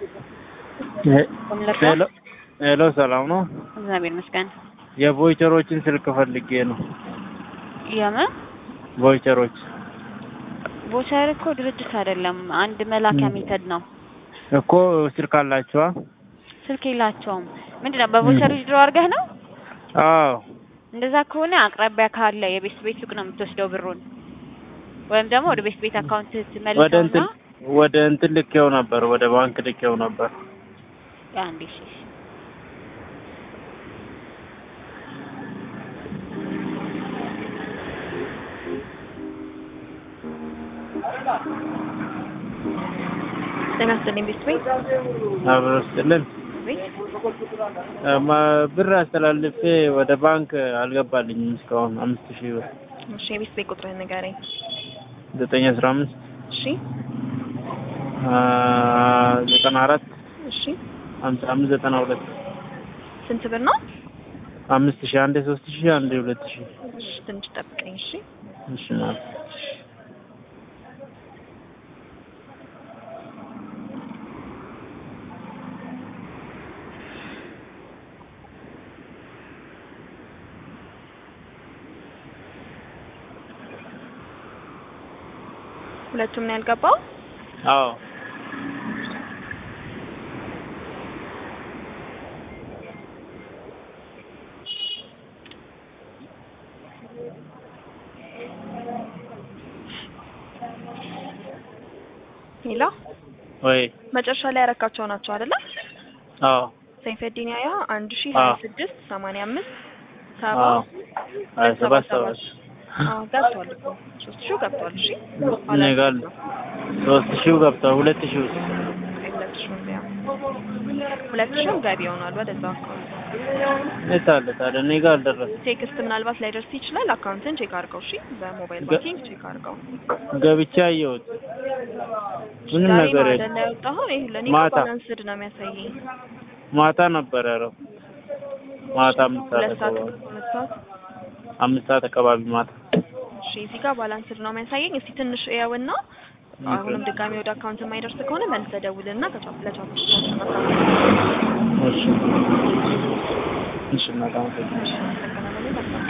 ሄሎ ሄሎ፣ ሰላም ነው? እግዚአብሔር ይመስገን። የቮይቸሮችን ስልክ ፈልጌ ነው። የምን ቮይቸሮች ቮቸር እኮ ድርጅት አይደለም፣ አንድ መላኪያ ሜተድ ነው። እኮ ስልክ አላችኋ? ስልክ የላቸውም። ምንድን ነው በቮቸር ዊዝድሮ አድርገህ ነው? አዎ። እንደዛ ከሆነ አቅራቢያ ካለ የቤት ቤት ሱቅ ነው የምትወስደው ብሩን፣ ወይም ደግሞ ወደ ቤት ቤት አካውንት ወደ ትመልሰውና እንትን ወደ እንትን ልኬው ነበር፣ ወደ ባንክ ልኬው ነበር። አንዴ እሺ፣ እሺ። ጤና ይስጥልኝ ቤት ቤት አብሮ ስጥልን ቤት ብር አስተላልፌ ወደ ባንክ አልገባልኝም እስካሁን አምስት ሺህ ብር እሺ፣ የቤት ቤት ቁጥርህን ንገረኝ። ዘጠኝ አስራ አምስት እሺ፣ ዘጠና አራት እሺ። ሀምሳ አምስት ዘጠና ሁለት ስንት ብር ነው? አምስት ሺህ አንዴ ሶስት ሺህ አንዴ ሁለት ሺህ እሺ፣ ትንሽ ጠብቀኝ። እሺ እሺ ማለት ሁለቱም ነው ያልገባው። አዎ ሌላ ወይ መጨረሻ ላይ ያረካቸው ናቸው አይደለ? አዎ ሰይፈዲን ያያ አንድ ሺ ሀያ አዎ። ስድስት ሰማንያ አምስት ሰባ አዎ ሀያ ሰባት ሰባት አዎ ገብቷል እኮ ሶስት ሺው ገብቷል። እሺ እኔ ጋር ሶስት ሺው ገብቷል። ሁለት ሺው ሁለት ሺው ቢያ ሁለት ሺው ገቢ ሆኗል ወደዛ አካውንት። የት አለ ታዲያ? እኔ ጋር አልደረሰም። ቴክስት ምናልባት ላይደርስ ይችላል። አካውንትን ቼክ አድርገው። እሺ በሞባይል ገ- ባንኪንግ ቼክ አድርገው። ገብቼ አየሁት። ምንም ዛሬ ነገር ነው የለም። አይደለ ያወጣኸው? ይሄ ለኔ ማታ። ባላንስድ ነው የሚያሳየኝ። ማታ ነበር ያለው። ማታ አምስት ሰዓት ሁለት ሰዓት አካባቢ ሁለት ሰዓት አምስት ሰዓት አካባቢ ማታ እሺ እዚህ ጋር ባላንስድ ነው የሚያሳየኝ። እስቲ ትንሽ እያውና አሁንም ድጋሚ ወደ አካውንት የማይደርስ ከሆነ መልሰህ ደውልና ከቻፕ ለቻፕ እሺ እሺ፣ እናት አመሰግናለሁ። እሺ